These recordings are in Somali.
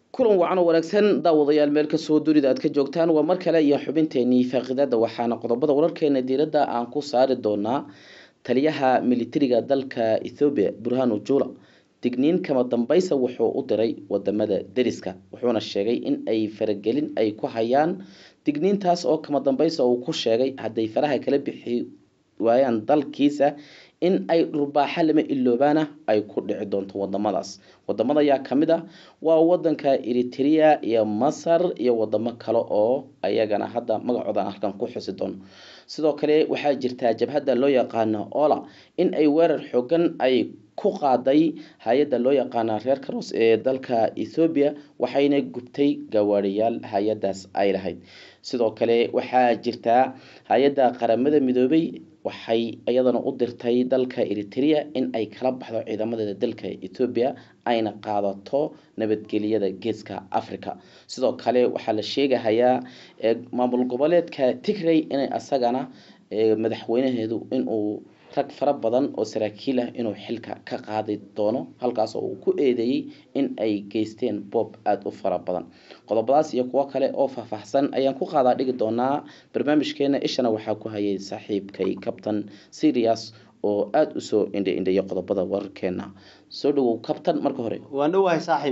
kulan wacan oo wanaagsan daawadayaal meel kasoo dunida aad ka joogtaan waa mar kale iyo xubinteenii faaqidada waxaana qodobada wararkeena diiradda aan ku saari doonaa taliyaha militariga dalka ethoobiya burhanu jula digniin kama dambaysa wuxuu u diray wadamada deriska wuxuuna sheegay in ay faragelin ay ku hayaan digniintaas oo kama dambaysa uu ku sheegay hadday faraha kala bixi waayaan dalkiisa in ay dhurbaaxa lama iloobaana ay ku dhici doonto wadamadaas wadamada ayaa kamid ah waa wadanka eritrea iyo masar iyo wadamo kale oo ayagana hadda magacooda aan halkan ku xusi doono sidoo kale waxaa jirtaa jabhadda loo yaqaano ola in ay weerar xoogan ay ku qaaday hay-adda loo yaqaana reer karos ee dalka ethoobiya waxayna gubtay gawaariyaal hay-adaas ay lahayd sidoo kale waxaa jirtaa hay-adda qaramada midoobay waxay iyadana u dirtay dalka eritrea in ay kala baxdo ciidamadeeda dalka ethoobiya ayna qaadato nabadgeliyada geeska africa sidoo kale waxaa la sheegahayaa maamul goboleedka tigray inay asagana madaxweynaheedu inuu rag fara badan oo saraakiil ah inuu xilka ka qaadi doono halkaas oo uu ku eedeeyey in ay geysteen boob aada u fara badan qodobadaas iyo kuwo kale oo faahfaahsan ayaan ku qaadaa dhigi doonaa barnaamijkeena ishana waxaa ku hayay saaxiibkay cabtain serias oo aada usoo indha indheeya qodobada wararkeena soo dhawow cabtain marka hore waan dhowahay saaxiib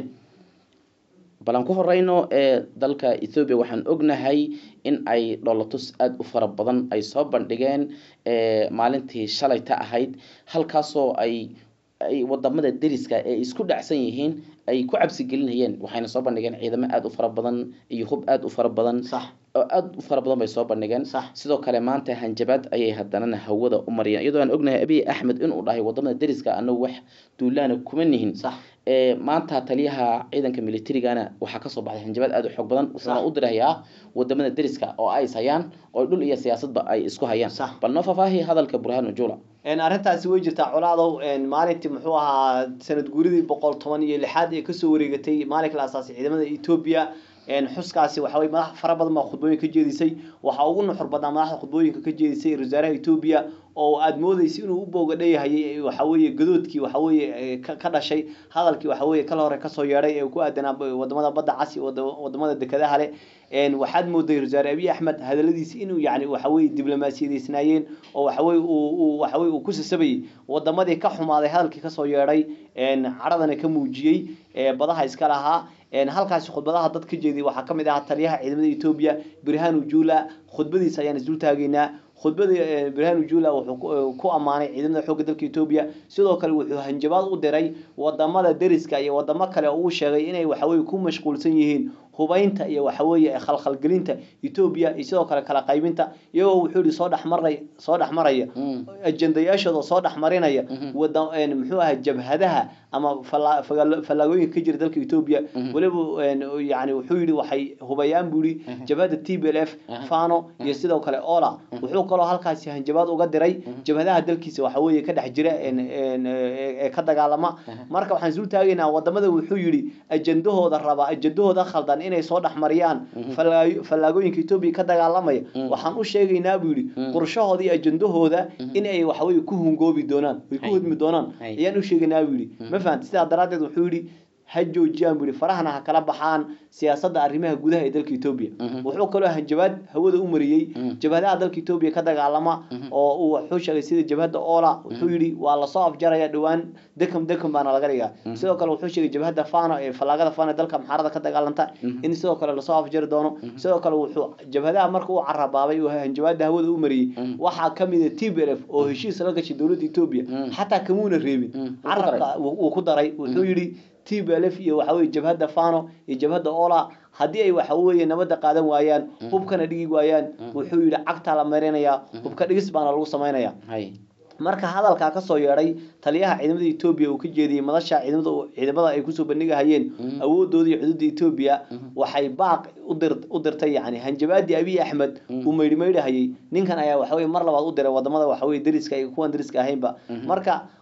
bal aan ku horeyno ee dalka ethoobiya waxaan ognahay in ay dholotus aada u fara badan ay soo bandhigeen maalintii shalayta ahayd halkaasoo ay ay wadamada deriska ee isku dhacsan yihiin ay ku cabsi gelinayeen waxayna soo bandhigeen ciidamo aada u fara badan iyo hub aada u fara badan sax oo aada u fara badan bay soo bandhigeen Sax. sidoo kale maanta hanjabaad ayay haddanana hawada u mariyeen iyadoo aan ognahay abiy axmed inuu dhahay wadamada deriska anagu wax duulaana kuma nihin sax ee maanta taliyaha ciidanka militarigana waxaa kasoo baxday hanjabaad aada u xoog badan wuxuuna u dirayaa wadamada deriska oo ay is hayaan oo dhul iyo siyaasadba ay isku hayaan Sax. bal noo faahfaahi hadalka burhanu jula een arrintaasi way jirtaa colaadow een maalintii muxuu ahaa sanad guuridii boqol toban iyo lixaad ee kasoo wareegatay maalinka la asaasay ciidamada etoobiya een xuskaasi waxa weye madax fara badan baa khudbooyin ka jeedisay waxaa ugu nuxur badnaa madaxda khudbooyinka ka jeedisay ra-iisul wasaaraha etoobiya oo aada moodeysa inuu u boogadhayahayay waxa weeye gadoodkii waxa weeye ee ka ka dhashay hadalkii waxa weeye kala hore kasoo yeedhay ee ku aadanaa wadamada badda casi wadamada dekedaha leh een waxaad mooday ra-isul wasaare abiy axmed hadaladiisi inuu yacni waxa weeye diblomaasiyadeysnaayeen oo waxa weye uu uu waxa weye uu ku sasabayay wadamadii ka xumaaday hadalkii kasoo yeedhay een cadhadana ka muujiyey ee badaha iska lahaa een halkaasi khudbadaha dad ka jeediyay waxaa ka mid ahaa taliyaha ciidamada etoobiya birhanu jula khudbadiisa ayaan isdul taagaynaa khudbadii eh, birhanu jula wuxuu ku- ku ammaanay ciidamada xoogga dalka etoobiya sidoo kale wuxuu hanjabaad u diray wadamada deriska iyo wadamo kale oo uu sheegay inay waxaweye ku mashquulsan yihiin hubaynta iyo waxaweeye khalkhalgelinta etoobiya iyo sidoo kale kala qaybinta iyagoo wuxuu yihi soo dhexmaray soo dhexmaraya ajendayaashooda soo dhexmarinaya wada een, muxuu ahaa jabhadaha ama falla- fagal- fallaagooyinka ka jira dalka etoobiya weliba een, yani wuxuu yihi waxay hubayaan buu yihi jabhada t b l f fano iyo sidoo kale ola wuxuu kaloo halkaasi hanjabaad uga diray jabhadaha dalkiisa waxa weeye ka dhex jira een, een, ee ee ka dagaalama marka waxaan isul taagaynaa wadamada wuxuu yihi ajendahooda raba ajendahooda khaldan inay soo dhexmariyaan fallaayo- fallaagooyinka etoobiya ka dagaalamaya waxaan u sheegaynaa buu yihi qorshahooda iyo ajendahooda in ay waxaweye ku hungoobi doonaan way ku Hay. hodmi doonaan Hay. ayaan u sheegaynaa buu yihi ma fahamti sidaa daraaddeed wuxuu yihi ha joojiyaan buu yihi farahana ha kala baxaan siyaasadda arrimaha gudaha ee dalka etoobiya wuxuu kaloo hanjabaad hawada u mariyey jabhadaha dalka etoobiya ka dagaalama oo uu wuxuu sheegay sida jabhadda ola wuxuu yihi waa lasoo afjaraya dhowaan dekam dekam baana laga dhigaa sidoo kale wuxuu sheegay jabhadda fano ee fallaagada fano ee dalka maxaarada ka dagaalanta in sidoo kale lasoo afjari doono sidoo kale wuxuu jabhadaha marka uu carabaabay uu hanjabaada hawada u mariyey waxaa kamid a t b l f oo heshiis la gashay dowladda etoobiya xataa kamuuna reebin Mm. carabka uu uu ku daray wuxuu yihi t b l f iyo waxa weye jabhadda fano iyo jabhadda ola haddii ay waxa weeye nabadda qaadan waayaan hubkana dhigi waayaan wuxuu yihi cagtaa la marinayaa hubka dhigis baana lagu samaynaya hay marka hadalkaa kasoo yeedhay taliyaha ciidamada etoobiya uu ka jeediyey madasha ciidamada ciidamada ay kusoo bandhigahayeen awoodooda iyo xuduudda etoobiya waxay baaq u dir u dirtay yani hanjabaadii abiy axmed uu meydhi meydhahayay ninkan ayaa waxaweye mar labaad u diray wadamada waxaweye deriska iyo kuwan deriska ahaynba marka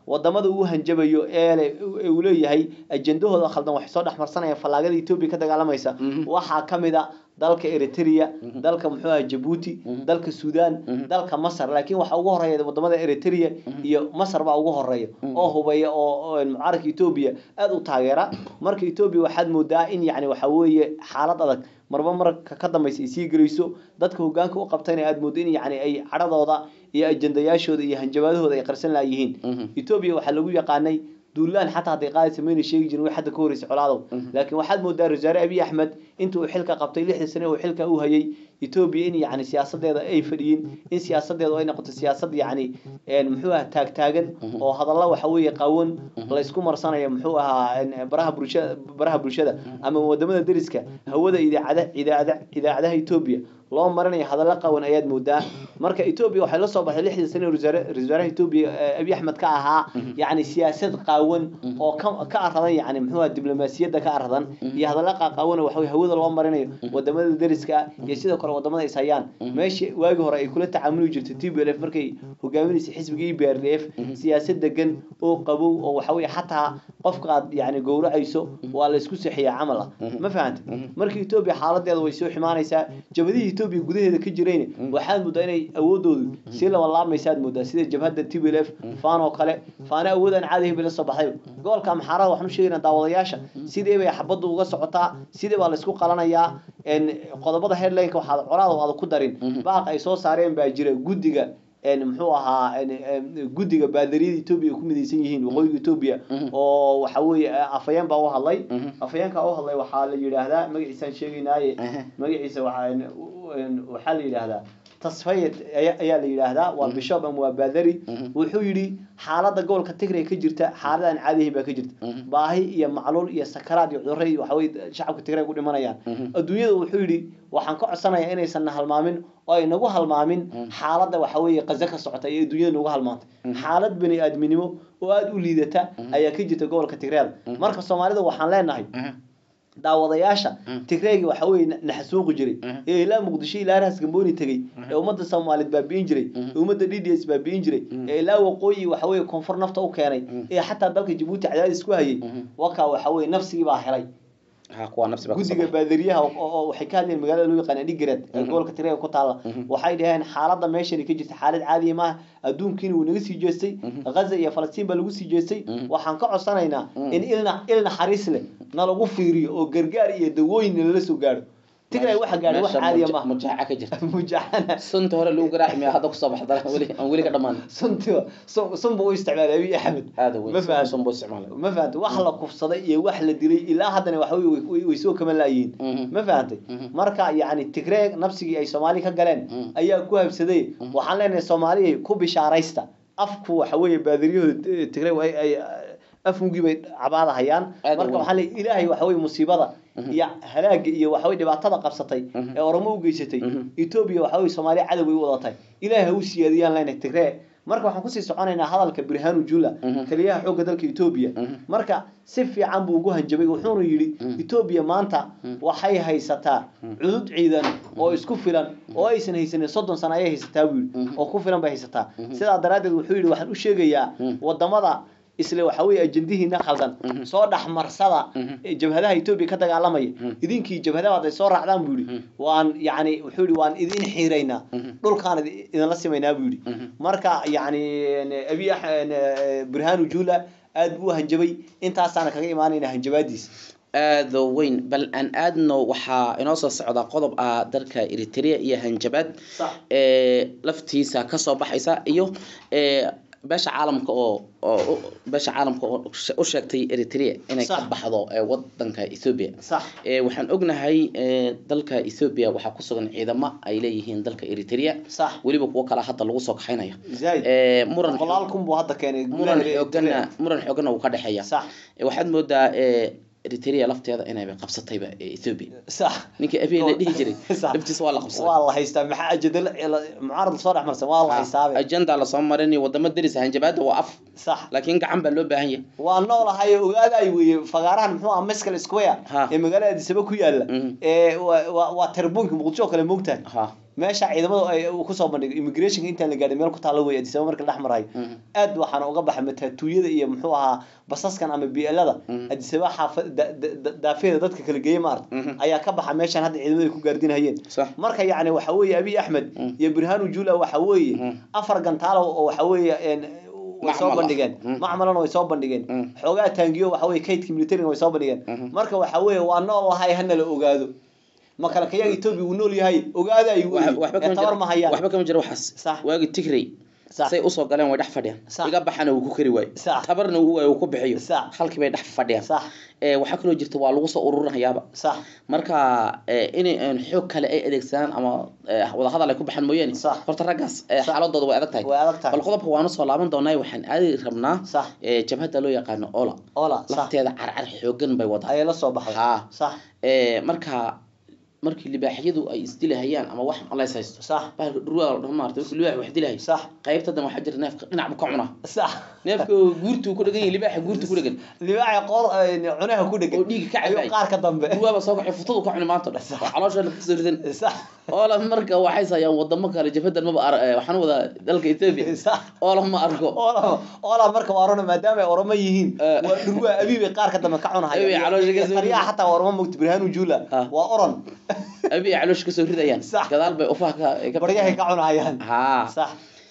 wadamada uu hanjabayo ee uu leeyahay ajendahooda khaldan waxay soo dhexmarsanayaan fallaagada etoobiya ka dagaalamaysa waxaa ka mid a dalka eritrea dalka muxuu aha jabuuti dalka sudan dalka masar laakiin waxaa ugu horeeya wadamada eritrea iyo masar baa ugu horeeya oo hubeeya oo mucaaradka etoobiya aada u taageera marka etoobiya waxaad moodaa in yani waxa weeye xaalad adag marba marka ka dambaysa ay sii gelayso dadka hogaanka u qabtayna aada moodo in yani ay cadhadooda iyo ajendayaashooda iyo hanjabaadahooda ay qarsan laayihiin etoobiya waxaa lagu yaqaanay duulaan xataa hadday qaadaysa mayna sheegi jirin way hadda ka horreysay colaadow laakiin waxaad moodaa wasaare abiy axmed inta uu xilka qabtay lixdii sane uu xilka u hayay etoobiya in yani siyaasadeeda ay fadhiyin in siyaasadeedu ay noqoto siyaasad yani muxuu aha taagtaagan oo hadalla waxa weeye qawan laysku marsanayo muxuu ahaa baraha bulshada baraha bulshada ama wadamada deriska hawada idaacada idaacada idaacadaha etoobiya loo marinayo hadallo qawan ayaad moodaa marka etoobiya waxay la soo baxday lixdii sane ra-isul wasaaraha etoobiya abiy axmed ka ahaa yani siyaasad qaawan oo ka ka aradan yani muxuu aha diblomaasiyadda ka aradan iyo hadallo qaqaawan oo waxa hawada loo marinayo wadamada deriska iyo sidoo kale wadamada is hayaan meeshii waagi hore ay kula tacaamuli jirtay t b l f markay hogaaminaysa xisbiga e b r d f siyaasad degan oo qabow oo waxa weye xataa qofka aad yani gowracayso waa la isku seexiyaa camal ah ma fahanta marka etoobiya xaaladeeda way soo ximaanaysaa jabadihii etoobiya gudaheeda ka jirayna waxaad moodaa inay awoodoodu sii labanlaabmaysaad moodaa sida jabhadda t b l f faan oo kale faana awood aan caadi hebel la soo baxday gobolka amxaarada waxaan u sheegaynaa daawadayaasha sidee bay xabaddu uga socotaa sidee baa la isku qalanayaa qodobada headlineka waxaad colaada aada ku darin baaq ay soo saareen baa jira guddiga muxuu ahaa guddiga baadariyada etoobiya ay ku midaysan yihiin waqooyiga etoobiya oo waxa weeye afayeen baa u hadlay afayeenka u hadlay waxaa la yidhaahdaa magaciisaan sheegaynaaye magaciisa waxaa waxaa la yidhaahdaa tasfayed ayaa la yidhaahdaa waa bishop ama waa baadari wuxuu yidhi xaaladda gobolka tigray ka jirta xaalad aan caadi ahayn baa ka jirta baahi iyo macluul iyo sakaraad iyo cudurro iyo waxaweye shacabka tigray ku dhimanayaan adduunyada wuxuu yidhi waxaan ka codsanayaa inaysan na halmaamin oo ay nagu halmaamin xaaladda waxa weeye qaza ka socota iyo adduunyada nagu halmaantay xaalad bani aadminimo oo aada u liidata ayaa ka jirta gobolka tigreeda marka soomaalida waxaan leenahay daawadayaasha tigreegi waxa weye naxasuuqi jiray ee ilaa muqdisho ilaa raas gambooni tegey ee ummadda soomaaliyeed baabi'in jiray ee ummadda d d s baabi'in jiray ee ilaa waqooyi waxa weye koonfur nafta u keenay ee xataa dalka jabuuti cadaadis ku hayay wakaa waxa weye nafsigii baa helay guddiga baadariyaha oo waxay ka hadleen magaalada loo yaqaan dhigareed ee gobolka tigreega ku taalla waxay dhaheen xaaladda meeshani ka jirta xaalad caadiya maaha adduunkiina wuu naga sii jeestay ghaza iyo falastiin baa lagu sii jeestay waxaan ka codsanaynaa in ilna il naxariis leh na lagu fiiriyo oo gargaar iyo dawooyin lala soo gaadho tigray waxa gaadhay wax caadiya maaha mujaaca ka jirta mujaacana sunta hore lagu garaaci maya hadda kusoo baxda weli aan weli ka dhamaan suntiba sun buu u isticmaalay abiy axmed aada ma wey fahanto sun buu isticmaalay ma fahantay wax la kufsaday iyo wax la dilay ilaa haddana waxa wey way- way soo kama laayihiin ma fahantay marka yacni tigree nafsigii ay soomaali ka galeen ayaa ku habsaday waxaan leenahay soomaaliya ku bishaaraysta afku waxa weeye baadiriyahooda tigree ay ay afmugii bay cabaada hayaan Aad marka u waxaa leeyahay ilaahay waxa weye musiibada iyo halaaga iyo waxa weye dhibaatada qabsatay ee oromo u geysatay etoobiya waxa weye soomaaliya cadow bay u wadatay ilaahay ha u siyaadiyaan leenahay tigree marka waxaan kusii soconaynaa hadalka birhanu jula taliyaha xoogga dalka etoobiya marka si fiican buu ugu hanjabay wuxuuna yidhi etoobiya maanta waxay haysataa cudud ciidan oo isku filan oo aysan haysanin soddon sano ayay haysataa buu yidhi oo ku filan bay haysataa sidaa daraaddeed wuxuu yidhi waxaan u sheegayaa wadamada isle waxa weeye ajendihiina khaldan soo dhexmarsada ee jabhadaha etoobiya ka dagaalamaya idinkii jabhadaha hadday soo raacdaan buu yidhi waan yacni wuxuu yidhi waan idin xiiraynaa dhulkaan idi- idinla simaynaa buu yidhi marka yacni abiy burhanu jula aad buu u hanjabay intaasaana kaga imaanayna hanjabaadiisa aada weyn bal aan aadno waxaa inoo soo socda qodob ah dalka eritrea iyo hanjabaad sax ee laftiisa kasoo baxaysa iyo ee beesha caalamka oo oo beesha caalamka oo u sheegtay eritrea inay ka Sax. baxdo ee wadanka ethiopia sax ee waxaan ognahay ee dalka ethiopia waxaa ku sugan ciidamo ay leeyihiin dalka eritrea sax weliba kuwo kale hadda lagu soo kaxaynaya zaaid ee muran boqolaal kun buu hadda keenay muran gudaha xoogana muran xoogana uu ka dhexeeya sax Ee, waxaad moodaa ee eritrea lafteeda inayba qabsatayba ee ethiopia sax ninkii abiy la dhihi jiray Sax. laftiisa waa la qabsaday waa la haystaa maxaa ajadal mucaarad soo dhex marsan waa la haystaabe ajenda lasoo marinay wadamo deris hanjabaada waa af sax laakiin gacan baa loo baahan yahay waa noolahay ogaaday weeye fagaarahan muxuu ah mescal square Ha. ee magaalada addis ababa ku yaala Mhm. ee waa- waa waa terbuunka muqdisho oo kale moogtahay ha meesha ciidamadu ay uu kusoo bandhigay immigrationka intaan la gaadhin meel ku taalo wey adisaba marka la dhex marayo Mhm. aad waxaana uga baxay mataatuuyada iyo muxuu ahaa basaskan ama bielada Mhm. adisaba xaafa da- da- da- daafeeda dadka kala geeyey maarta Mhm. ayaa ka baxa meeshan hadda ciidamadu ay ku gaardinayeen sax marka yacni waxa weeye abiy axmed Mhm. iyo burhanu jula waxa weeye Mhm. afar gantaalo oo waxa weeye een, way soo Macmal ah. bandhigeen Mhm. macmalana way soo bandhigeen Mhm. xoogaa taangiyo waxa weeye kaydka militariga way soo bandhigeen Mhm. marka waxa weeye waa nool lahay hana la ogaado makalakayaga etoobiya uu nool yahay ogaada ay Wax- waxba kama tabar jiro- ma hayaan waxba kama jiro waxaas Sax. waagi tigray Sax. say usoo galeen way dhex fadhiyaan Sax. iga baxana uu ku kari waayo Sax. tabarna uu waayo uu ku bixiyo Sax. halkii bay dhex fadhiyaan sax ee waxaa kaloo jirta waa lagu soo ururinayaaba sax marka ee, inay een, xoog kale ay adeegsadaan ama ee, wadahadal ay ku baxaan mooyaane Sax. horta raggaas ee, Sax. xaaladooda way adag tahay way adag tahay bal qodobka waanu soo laaban doonaa waxaan aadi rabnaa sax ee, jabhadda loo yaqaano ola ola sax lafteeda carcar xoogan bay wadaa ayay la soo baxday haa sax ee, marka markii libaaxyadu ay isdilahayaan ama wax malays haysto sax bahalka dhurwaa dhan maarta markii libaax wax dilahay sax qaybta dan waxaa jira neefka dhinac bu ka cunaa sax neefka guurtuu ku dhagan yahay libaaxa guurtuu ku dhagan libaaxa qoor een, cunaha ku dhegan oo dhiigga ka ayuu cabay qaar ka dambe dhurwaaba soo kacay futadu ka cuni maanta dhan oo caloosheena kasoo ridan sax oola marka waxay sayaan wadamo kale jafadan maba ar eh, waxaan wadaa dalka ethiopia sax oola ma arko ola ola marka waa orona maadaama ay oromo yihiin Eh. waa dhurwaa abiibay qaar ka dambe ka Abiib ay caloosha ka soo taliyaha xataa waa oromo mogta burhanu jula Ah. waa oron abi ay caloosha kasoo ridayaan Sax. gadaal bay ufaha ka ka baryahay ka cunahayaan haa sax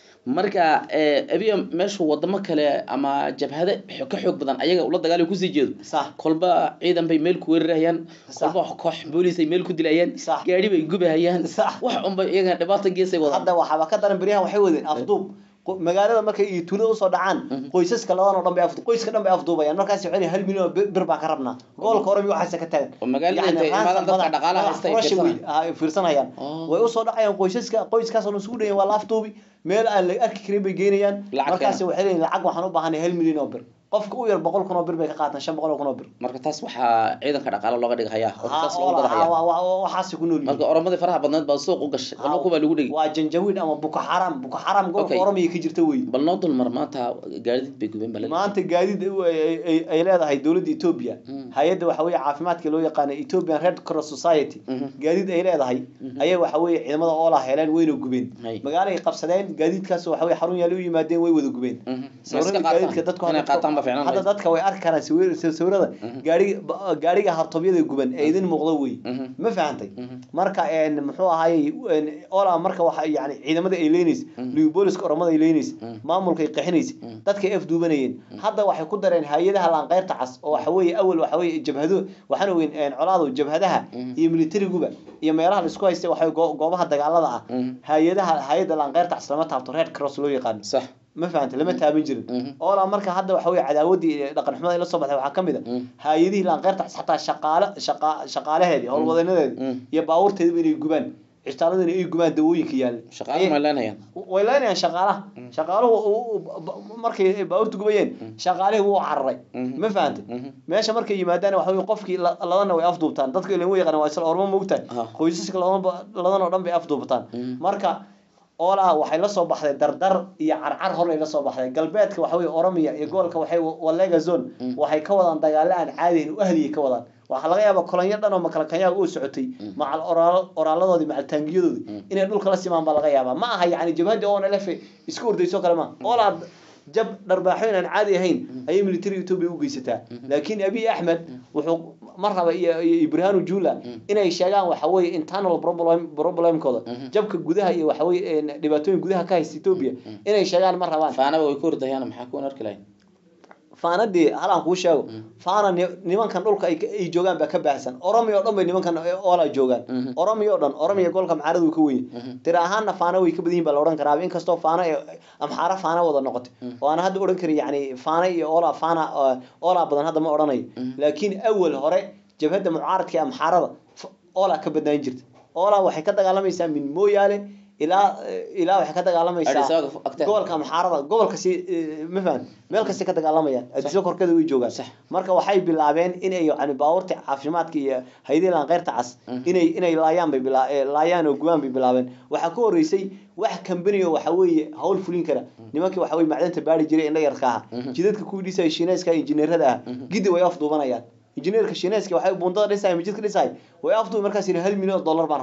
marka eh, abiya meeshu wadamo kale ama jabhade xo- ka xoog badan ayaga ula dagaali kusii jeedo sax kolba ciidan bay meel ku weerarayaan Sax. kolba koox boolis ay meel ku dilayaan Sax. gaadhi bay gubahayaan Sax. wax unbay iyagana dhibaata geesay wadaan hadda waxaaba ka daran beryahan waxay wadeen afduub Qo- magaalada markay iyo tuulada usoo dhacaan Mhm. qoysaska labadan oo dhan bay afdu qoyska dhan bay afduubayaan markaas waxay leeyihin hal milyan oo bir bir baan ka rabnaa goolka hore waxaase ka taagan oo magaalada Yacni intay imaadaan ransom dadka madax- dhaqaalaha madax haysta ay furasha fiirsanayaan. wey- ah, ay fiirsanayaan Oh. way usoo dhacayaan qoysaska qoyskaas oo isugu dhayan waa la afduubi meel aan la arki karin bay geynayaan Lacag markaas keena. waxay leeyihin lacag waxaan u baahanay hal milyan oo bir qofka u yar boqol kun oo bir bay ka qaataan shan boqol oo kun oo bir marka taas waxaa ciidanka dhaqaalo looga dhighayaa oo Ha, taas oo loogu la- gadahaya wa- wa- wa- waxaasay ku nool yihiin marka oromadii faraha badneed baa suuq u gashay Ha, laba kubaa lagu dhigi waa janjawiid ama buko xaram buko xaram gobolka Okay. oromiya ka jirta wey bal noo dulmar maanta gaadid bay gubeen bal maanta gaadiid ay- ay ay- ay leedahay dowladda etoobiya Mm. hay-adda waxa weeye caafimaadka loo yaqaana ethiopian red cross society Mhm. gaadiid ay leedahay Mhm. ayay waxa weeye ciidamada oola heleen wayna gubeen Hay. magaalo ay qabsadeen gaadiidkaas waxa weeye xarun yaali u yimaadeen way wada gubeen Mhm. sawirada Ma iska gaadiidka qaataan? dadku inay hadda- qaataan ba fiicnaan hadda lahayd. dadka way arki karaan sawir- sawirada Mhm. gaariga ba- gaariga hartobyada guban ee idin muuqda wey Mhm. ma fahantay Mhm. marka een muxuu ahaayey een, ola marka waxa yani ciidamada ay leynaysa Mhm. libooliska oromada ay leynaysa Mhm. maamulka ay qaxinaysa Mhm. dadka ay afduubanayeen hadda waxay ku dareen hay-adaha laanqeyrta cas oo waxa weeye awal waxa weeye jabhado waxaana weyn een, colaadu jabhadaha Mhm. iyo militariguba iyo meelaha la isku haystay waxa go- goobaha dagaalada ah Mhm. hay-adaha hay-adda laanqeyrta cas lama taabto red cross loo yaqaano sax ma fahantay lama taaban jirin Mhm. oola marka hadda waxa weeye cadaawadii iyo dhaqan xumada ay la soo baxday waxaa ka mid a Mhm. hay-adihii laanqeyrta cas xataa shaqaale shaqa- shaqaalaheedii howlwadeenadeedii Mhm. iyo baabuurteediba inay gubaan cishtaaladina ay gubaan dawooyinka yaalla shaqaalaha ma leenayaan way leenayaan shaqaalaha shaqaaluhu u- u- u- markay baabuurta gubayeen shaqaalihii wuu cararay Mhm. ma fahantay Mhm. meesha markay yimaadaan waxa weye qofkii la- ladana way afduubtaan dadka ilan way yaqaan waa isla ormo moogtahay Ah. qoysaska ladanba ladan oo dhan bay afduubtaan Mhm. marka oolaa waxay la soo baxday dardar iyo carcar horlay la soo baxday galbeedka waxa weye oromiya iyo gobolka waxay walega zone Mhm. waxay ka wadaan dagaalo aan caadihin u ahliyay ka wadaan waxaa laga yaabaa kolonyo dhan oo makalakanyaga u socotay macal oraal- oraaladoodii macal taangiyadoodii inay dhulka la simaan baa laga yaabaa ma aha yani jabhadii oona lefe isku ordayso kale ma oolaa jab dharbaaxooyin aan caadi ahayn ayay military ethiopia u geysataa laakiin abiy axmed wuxuu mar raba iyo iyo ibrahanu jula inay sheegaan waxa weeye internal problem problemkooda jabka gudaha iyo waxa weeye een, dhibaatooyin gudaha ka haysta ethiopia inay sheegaan ma rabaan faanaba way ku ordayaan maxaa kuwan arki lahayn faanadii halaan kuu sheego faana ni- nimankan dhulka ay ka- ay joogaan baa ka baahsan oromiya oo dhan bay nimankan oola joogaan Mhm. oromiya oo dhan oromiya golka maxaaradu ka weyn tira ahaanna faana way ka badan yihin baa la odhan karaa inkastoo faana ee amxaara faana wada noqotay oo aan hadda odhan karin yani faana iyo oola faana oo- oolaa badan hadda ma odhanayo laakiin awal hore jabhadda mucaaradka ee amxaarada f- oolaa ka badnaan jirta oolaa waxay ka dagaalamaysaa min mooyaale ilaa ilaa waxay ka Addis dagaalamaysaa Ababa agteeda. gobolka amxaarada gobolkasi ma fahan meel kasta ka dagaalamayaan adiso korkeeda way joogaan Sax. marka waxay bilaabeen inay yani baabuurta caafimaadka iyo hayadii laanqeyrta cas inay inay laayaan bay bila eh, laayaan oo gubaan bay bilaabeen waxaa ka horeysay wax kambani oo waxa weeye hawl fulin kara nimankii waxa weye macdanta baari jiray indha yarka aha jidadka kuwii dhisaya shiineyska injineerada ah gidi way afduubanayaan injineerka shiineyska waxay buundada dhisaya majidka dhisaya way afduubi markaas yidhi hal milyan oo dollar baan rabnaa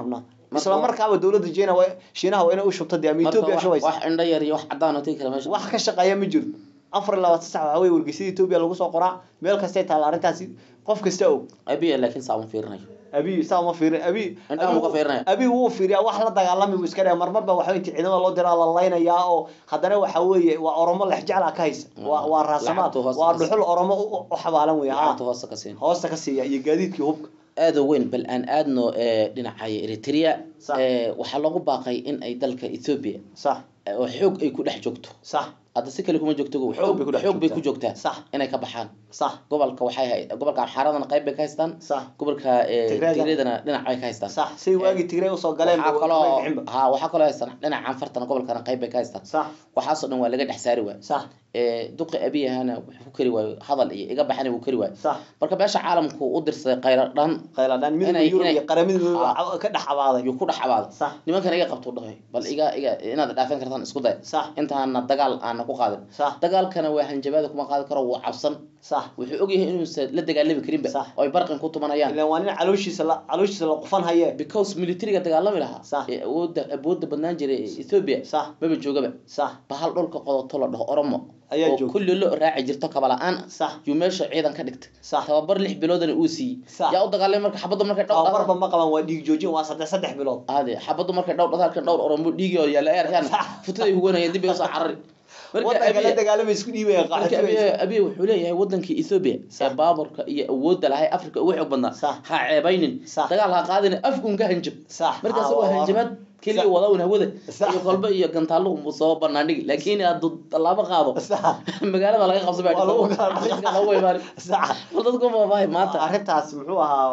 isla markaaba dowladda China waa Shiinaha waa inay u shubto dee ama marka Ethiopia wax shubaysa wax indho yar iyo wax cadaan oo tegi kara meesha wax ka shaqeeya ma jiro afar iyo labaatan sax waxa weeye wargeysyada Ethiopia lagu soo qoraa meel kastay taala arrintaasi qof kasta og abiya laakiin saa uma fiirinayo abi saa uma fiirin abi Indhaha wuu ka fiirinaya. abi wuu fiiriyaa wax la dagaalami buu iska dhaya marmarba waxa intii ciidamada loo diraa la laynayaa oo haddana waxa weeye waa oromo lex jeclaa ka haysa waa waa raasamaad Lacagtu hoos waa ka dhuxul oromo u- u xabaalan weeye ha lacagta hoose ka siin hoosta ka siiya iyo gaadiidkii hubka aada u weyn bal aan aadno ee, dhinacaya eritrea Sax. ee, waxaa loogu baaqay in ay dalka ethiopia sax ee, oo xoog ay ku dhex joogto sax hadda si kale kuma joogto go- Xoog bay ku dhex xoog bay joogtaa. ku joogtaa Sax. inay ka baxaan sax gobolka waxay hay gobolka xaaradana qayb bay ka haystaan sax gobolka ee, Tigreega. tigreedana dhinac bay ka haystaan sax say waagii tigray usoo galeen waxaa ba- kaloo way bixinba. ha waxaa kaloo haystaan dhinaca anfartana gobolkana qayb bay ka haystaan sax waxaasoo dhan waa laga dhex saari waay sax ee, duqi abiy ahana wuxuu ku kari waayo hadal iyo iga baxana wuu kari waayo sax marka beesha caalamku u dirsaday qaylo dhan qayladhaan midowga Inay- yurub inay- iyo qaramada midowga Ha. ka dhex abaaday ayuu ku dhex abaaday sax nimankan iga qabtuu dhahay bal iga iga inaad dhaafin kartaan isku day sax intaana dagaal aana ku qaadin sax dagaalkana waa hanjabaada kuma qaadi karo wuu cabsan sax wuxuu ogyahay inuusan la dagaalami karinba Sax. oo ay barqin ku tumanayaan ilan waa nin calooshiisa la calooshiisa la qufan haye because militariga dagaalami lahaa Sax. ee awoodda awoodda badnaan jiray ethiopia sax maba joogaba sax bahal dhulka qodoto la dhaho oromo Ayaa oo joogta. kulli lo raaci jirto kabala-aan sax yuu meesha ciidan ka dhigtay sax tababar lix biloodana uu siiyey Sax. yaa u dagaalamay marka xabaddu markay dhowr tababarba ma qaban waa dhiig joojin waa saddex saddex bilood ade xabaddu markay dhowr dhadaalkan dhowr oromo dhiigi oo yaala eeryaan Sax. futaday huganayeen dib bay usoo carari marka wadanka la abiy dagaalamay isku dhiibaya marka qaxootiga abiy abiy wuxuu leeyahay wadankii ethiopia ee Sax. baaburka iyo awoodda lahay africa ugu xoog badnaa Sax. ha ceebaynin Sax. dagaal ha qaadin afkun ka hanjab sax markaas Ah, waa waa- hanjabaad keliya Sax. wadawn hawada Sax. iyo kolba iyo gantaallo unbuu soo banaandhigi laakiin hadduu tallaabo qaado sax magaalada laga qabsa baa Waa lagu kala dhaqaa. dhisa lagu imaani sax bal dadku maabahay maanta arrintaas muxuu ahaa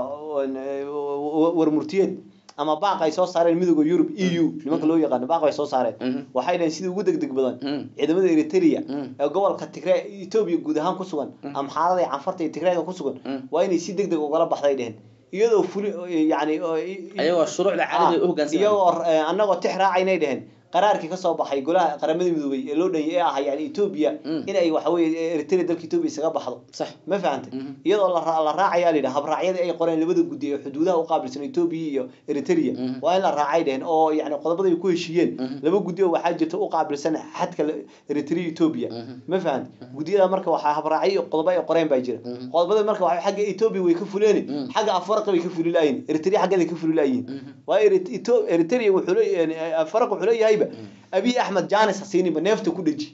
war murtiyeed ama baaq ay soo saareen midowda yurub eu nimanka loo yaqaano baaq ay soo saareen Mhm. waxay dhaheen sidii ugu degdeg badan Mm. ciidamada eritrea Mm. ee gobolka tigray etoobiya guud ahaan ku sugan amxaarada iyo canfarta iyo tigrayga ku sugan Mm. waa inay si degdeg ugala baxday dheheen iyadoo fuli yani ayagoo shuruucda caalamiga u hoggaansan iyagoo eh, annagoo tix raacaynay dheheen qaraarkii kasoo baxay golaha qaramada midoobay ee loo dhanyay ee ahaa yani etoobiya Mm. in ay waxa weye eritrea dalka etoobiya isaga baxdo sax ma fahantay Mhm. iyadoo la ra- la raacayaa la yidhaha habraacyadii ay qoreen labada guddi ee xuduudaha u qaabilsan etoobiya iyo eritrea Mhm. waa in la raacay dheheen oo yani qodobada ay ku heshiiyeen Mhm. laba guddi oo waxaa jirta u qaabilsan xadka la- eritrea etoobiya Mhm. ma fahantay guddiyada marka waxaa habraacyo iyo qodobo ay qoreen baa jira Mhm. qodobada marka waxa xagga etoobiya way ka fuleen Mhm. xagga afwarqa way ka fuli laayiin eritrea xaggeeda ka fuli laayiin Mhm. waa Erit- Eto- eritrea wuxuu leeyahay afaraq wuxuu leeyahayba abiy axmed janis hasiiniba neefta ku dheji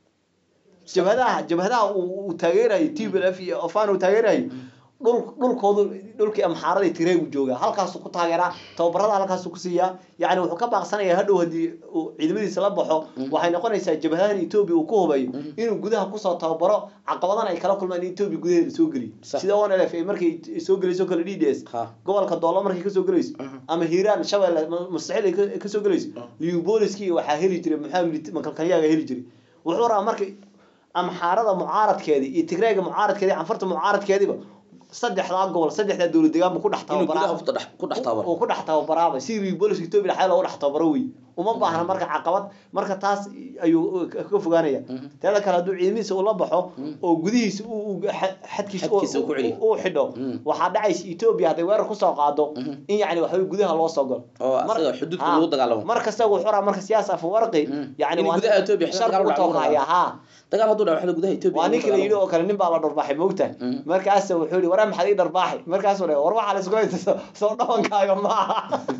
jabhadaha jabhadaha uu uu taageerayo tblf iyo ofan uu taageerayo dhul dhulkoodu dhulkii amxaarada iyo tigreegu jooga halkaasuu ku taageeraa tababarada halkaasuu ku siiyaa yani wuxuu ka baaqsanayaa hadhow haddii uu ciidamadiisa la baxo waxay noqonaysaa jabhadahan etoobiya uu ku hubayo inuu gudaha kusoo tababaro caqabadana ay kala kulmaan in etoobiya gudaheeda soo geliyo Sax. sida onlf ay markay soo gelayso kale d d s ha gobolka doolo markay kasoo gelayso Mhm. ama hiiraan shabeelle ma- mustaxiil ay ka- kasoo gelayso liubooliskii waxaa heli jiray maxaa makalkalyaga heli jiray wuxuu rabaa marka amxaarada mucaaradkeedii iyo tigreega mucaaradkeedii canfarta mucaaradkeediiba saddexdaa gobol saddexdaa dowlad deegaan buu ku dhex inuu gudaha tababaraa ku dhex- ku dhex tabaro uu ku dhex tababaraaba si liuboliska etoobiya dhexdeeda loogu dhex tababaro wey uma baahna marka caqabad marka taas ayuu ka ka fogaanaya teeda kale hadduu ciidamadiisa ula baxo oo gudihiisa uu- uu xa- xadkiisa uu- Xadkiisa uu ku celiyo. uu xidho Mm. waxaa dhacaysa etoobiya hadday weerar kusoo qaado Mhm. in yani waxaway gudaha loo soo galo oo Mar- asaga xuduudka ha. lagu dagaalamo mar kasta wuxuu rabaa marka siyaas afawarqi Mm. yani In waa gudaha Ethiopia shar dagaal u dhaco lagu toogaya ha dagaal hadduu dhaco waxda gudaha etoobiya waa lagu ninki la yidhi dagaalamo. oo kale nin baa la dharbaaxay moogta Mm. markaas wuxuu yihi waraa maxaad ii dharbaaxay markaasuu dhahay war waxaa la isku haysta soo- soo dhawankaaga maaha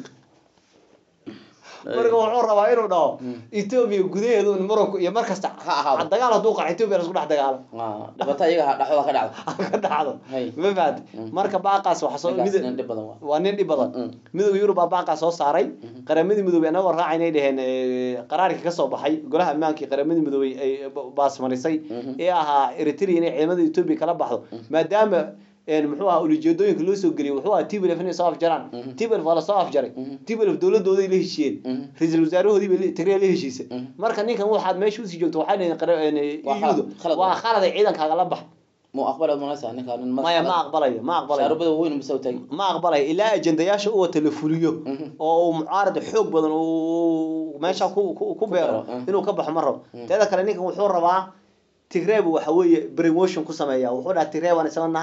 marka wuxuu rabaa inuu dhaho etoobiya gudaheedu in muranku iyo mar kasta Ha ahaado. dagaal hadduu qaco etoobiya la isku dhex dagaalo Ah, dhibaato iyaga ha- dhexdooda ka dhacdo ka dhacdo Hay. ma fahantay marka baaqaas waxa soo ninkaas mid nin dhib badan waa waa nin dhib badan Mm. midowga yurub baa baaqaa soo saaray qaramadii midoobey annagoo raacaynay dheheen eh, qaraarkii kasoo baxay golaha ammaankii qaramadii midoobey ay ba- baasmarisay Mhm. ee ahaa eritrea inay ciidamada etoobiya kala baxdo maadaama een, muxuu ahaa ulijeedooyinka loo soo geliyay wuxuu ahaa tblf inay soo afjaraan Mhm. tblf waa lasoo afjaray Mhm. tblf dowladooday la heshiiyeen Mhm. ra-iisul wasaarahoodii bay tigray la heshiisay Mhm. marka ninkan waxaad meesha usii joogto waxay dhaheen qara- een, Waa khalad, EU-du khalad. waa khalad ay ciidankaaga la bax muu aqbalaad manaysa ninkaa nin mas- maya ma aqbalayo ma aqbalayo shaarubada waaweyn musa taagi ma aqbalay ilaa ajendayaasha u wata la fuliyo Mhm. oo uu mucaarad xoog badan uu meesha ku ku- ku beero beero, mhm. inuu ka baxo ma rabo Mhm. teeda kale ninkan wuxuu rabaa tigreeb waxa weeye brainwashing ku sameeya wuxuu dhaha tigreeb aan isla nahay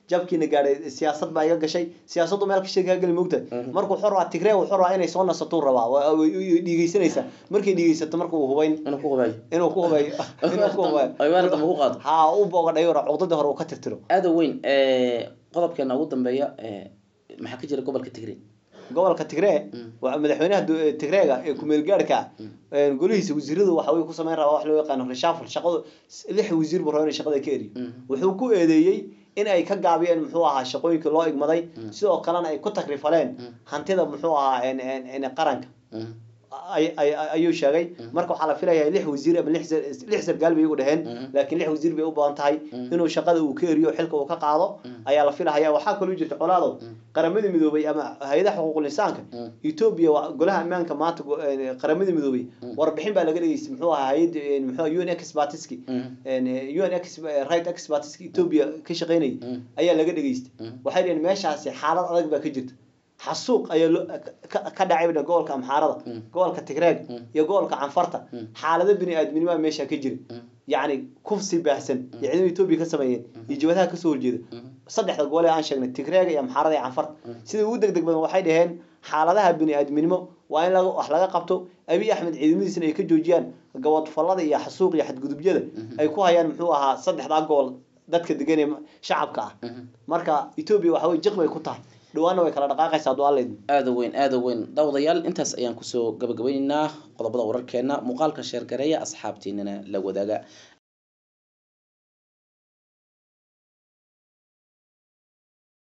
jabkiina gaadhay siyaasad baa iga gashay siyaasaddu meel kashay kaa geli moogta markuu xor rabaa tigree uu xor rabaa inay soo nasatuu rabaa waa- way- way dhiigeysanaysaa markay dhiigeysato marka uu hubayn inuu ku hubayo inuu ku hubayo inuu ku hubayo ay weerar dambe ku qaado ha u boogadhayo cuqdadii hore uu ka tirtiro aada u weyn eh, qodobkeena ugu dambeeya eh, maxaa ka jira gobolka tigray gobolka tigree Mm. waa madaxweynaha du- tigreega ee kumeel gaadhka ah golihiisa wasiiradu waxa uu ku samayn rabaa wax loo yaqaano reshuffle shaqadu lix wasiir buu rabaa inuu shaqada ka eriyo Mm. wuxuu ku eedeeyey in ay ka gaabiyeen muxuu ahaa shaqooyinkii loo igmaday Mm. sidoo kalena ay ku takrifaleen Mm. hantida muxuu ahaa en- en- en qaranka Mm. ay- ay- ay- ayuu sheegay marka waxaa la filayaa lix wasiir ama lix sar- lix sargaal bay igu dhaheen Mhm. laakiin lix wasiir bay u badan tahay Mhm. inuu shaqada uu ka eriyo xilka uu ka qaado Mhm. ayaa la filahaya waxaa kaloo jirta colaado qaramada midoobay ama hay-adaha xuquuqul insaanka Mhm. ethiopia waa golaha ammaanka maanta go- eh, qaramada midoobay warbixin baa laga dhageystay muxuu ahaa hay-adda eh, muxuu ahaa un expertiski Mhm. un ex right expertiski ethiopia ka shaqeynayay Mhm. ayaa laga dhageystay Mhm. waxay dhaheen meeshaasi xaalad adag baa ka jirta xasuuq ayaa loo ka- ka dhacay baa gobolka amxaarada Mm. gobolka tigreeg Mm. iyo gobolka canfarta Mm. xaalado bini aadminimo meesha ka jira Mm. yacni kufsi baahsan iyo ciidamada etoobiya ka sameeyeen iyo jabadaha kasoo horjeeda Mhm. saddexda gobol ee aan sheegnay tigreega iyo amxaarada iyo canfarta Mm. sida ugu degdeg badan waxay dhaheen xaaladaha bini aadminimo waa in laga wax laga qabto abiy axmed ciidamadiisana ay ka joojiyaan gabadfallada iyo xasuuq iyo xadgudubyada ay ku hayaan muxuu ahaa saddexdaa gobol dadka degan ee shacabka ah Mhm. marka etoobiya waxa wey jiq bay ku tahay dhawaana way kala dhaqaaqaysaa hadduu alla idmo aada u weyn aada u weyn daawadayaal intaas ayaan kusoo gabagabeyneynaa qodobada wararkeena muuqaalka sheergareeya asxaabtiinana la wadaaga